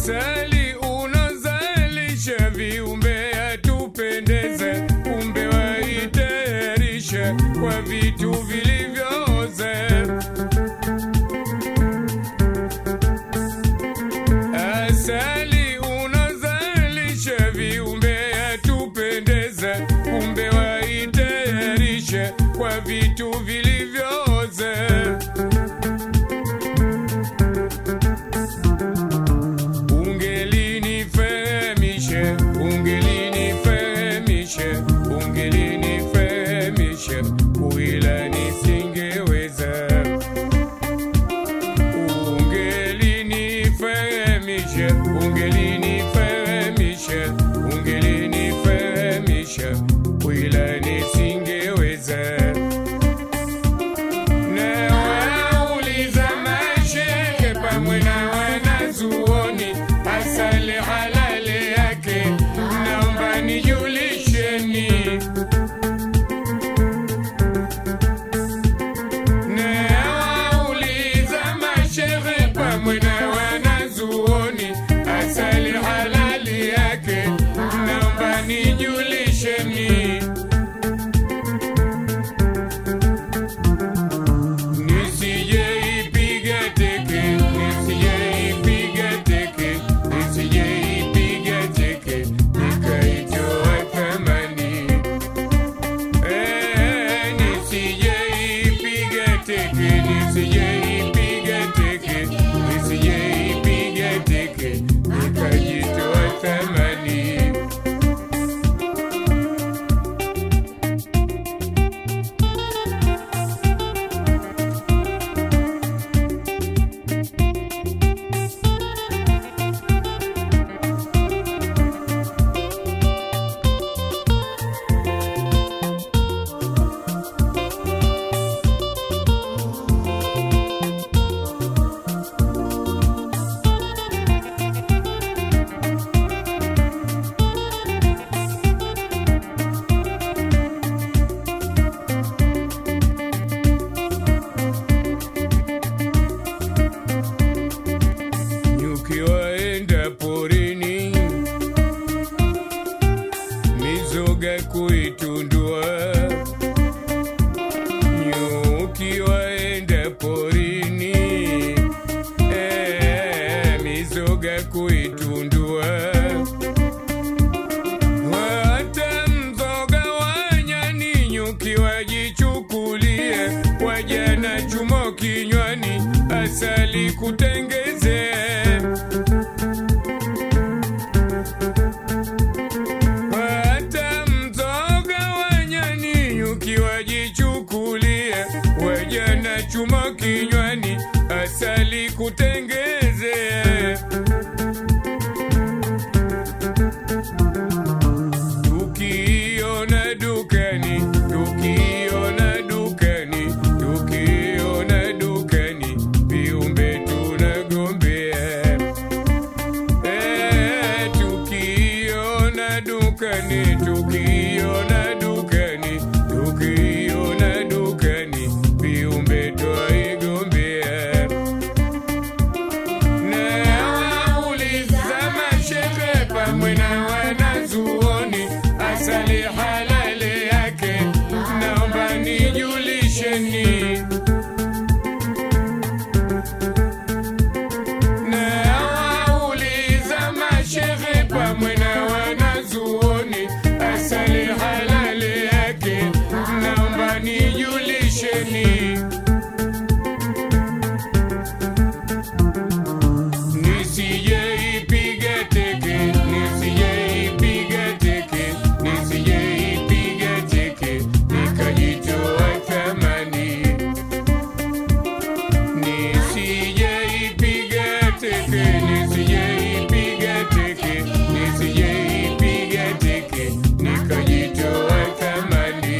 Asali unazalisha viumbe yatupendeze, kumbe waitayarisha kwa vitu vilivyooze. Asali unazalisha viumbe yatupendeze, kumbe waitayarisha kwa vitu vilivyooze. Ungelinifahamishe, ungelinifahamishe, ungelinifahamishe, kuila nisingeweza. Ungelinifahamishe, ungelinifahamishe, ungelinifahamishe, kuila nisingeweza. Na wauliza mashehe pamwe na wanazuoni, asali halali yake, naomba nijulisheni. Na wauliza mashehe pamwe na wanazuoni, asali halali yake, naomba nijulisheni. Nisijeipiga teke, nisijeipiga teke, nisijeipiga teke, nikaitoa thamani. Eh, nisijeipiga teke, nisijeipiga teke, nisijeipiga teke, nikajitoa thamani. Nyuki waenda porini, mizoga kuitundua. Nyuki waenda porini, eh, mizoga kuitundua. Hata mzoga wa nyani nyuki wajichukulie, waja na chumo kinywani, asali kutengezea. Hata mzoga wa nyani nyuki wajichukulie, waja na chuma kinywani, asali kutengezea. Tukiona dukani, tukiona dukani, tukiona dukani, viumbe tunagombea. Eh, tukiona dukani, tukiona dukani, tukiona dukani, viumbe twaigombea. Na wauliza mashehe pamwe na wanazuoni, asali halali yake, naomba nijulisheni. Na wauliza mashehe pamwe na wanazuoni, asali halali yake, naomba nijulisheni. Nisijeipiga teke, nisijeipiga teke, nisijeipiga teke, nikajitoa thamani. Nisijeipiga teke, nisijeipiga teke, nisijeipiga teke, nikajitoa thamani.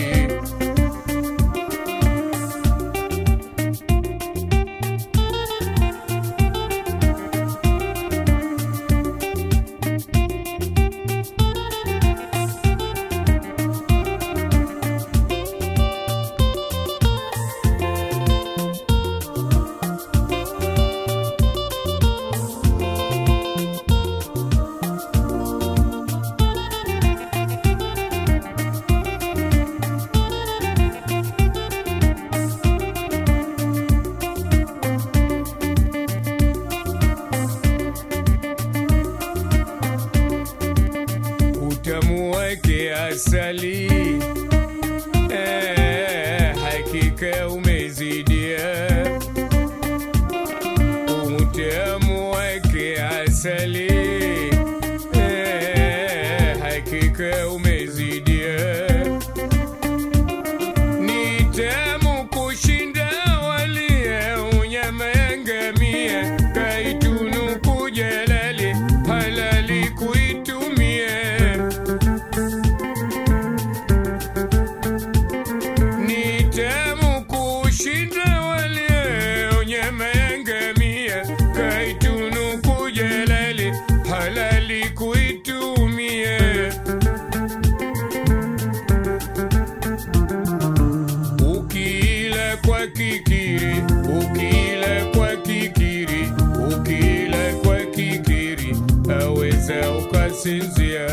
ukasinzia.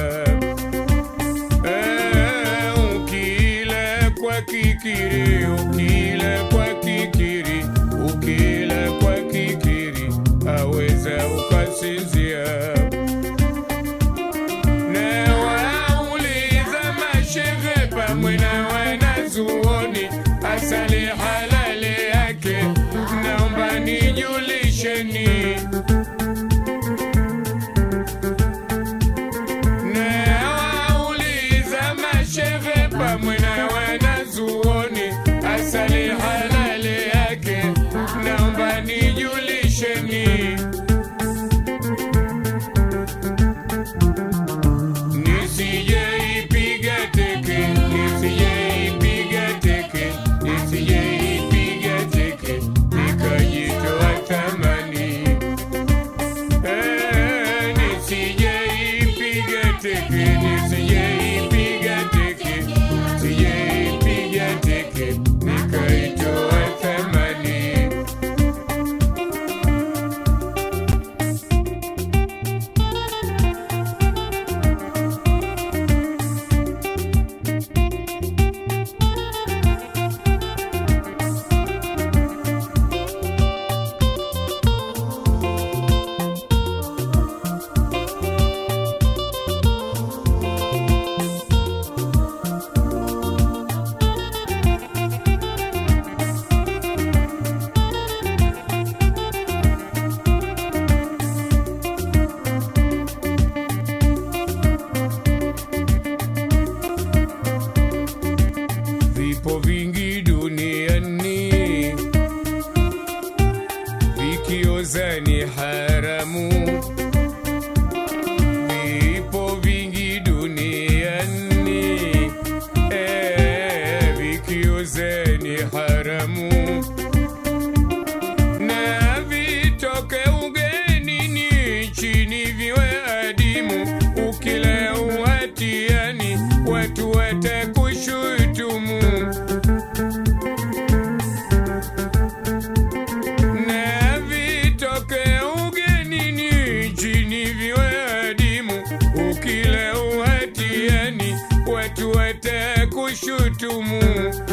Eh, ukila kwa kikiri, ukila kwa kikiri, ukila kwa kikiri, aweza ukasinzia. Na wauliza mashehe pamwe na wanazuoni, asali halali yake, naomba nijulisheni. Na wauliza mashehe pamwe na wanazuoni, asali halali yake, naomba nijulisheni. Nisijeipiga teke, nisijeipiga teke, nisijeipiga teke, nikajitoa tamani. Eh, nisijeipiga teke, nisijeipiga teke, nisijeipiga teke, nikaitoa tamani. Vipo vingi duniani vikioza ni haramu. Vipo vingi duniani eh, vikioza ni haramu na vitoke ugenini chini viwe adimu, ukila uhatiani watu watakushutumu. Na vitoke ugenini chini viwe adimu, ukila uhatiani watu watakushutumu.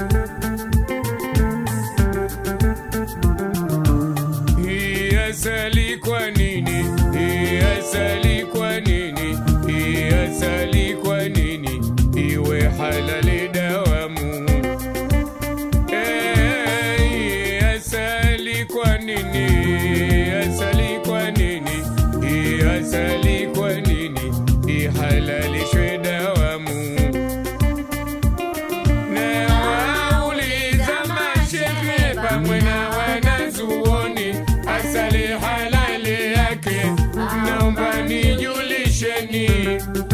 Hii asali kwa nini? Hii asali kwa nini? Hii asali kwa nini? Iwe halali dawamu. Eh, hii asali kwa nini? Hii asali kwa nini? Hii asali kwa nini? Ihalalishwe dawamu. Na wauliza mashehe pamwe na wanazuoni, asali halali yake, naomba nijulisheni.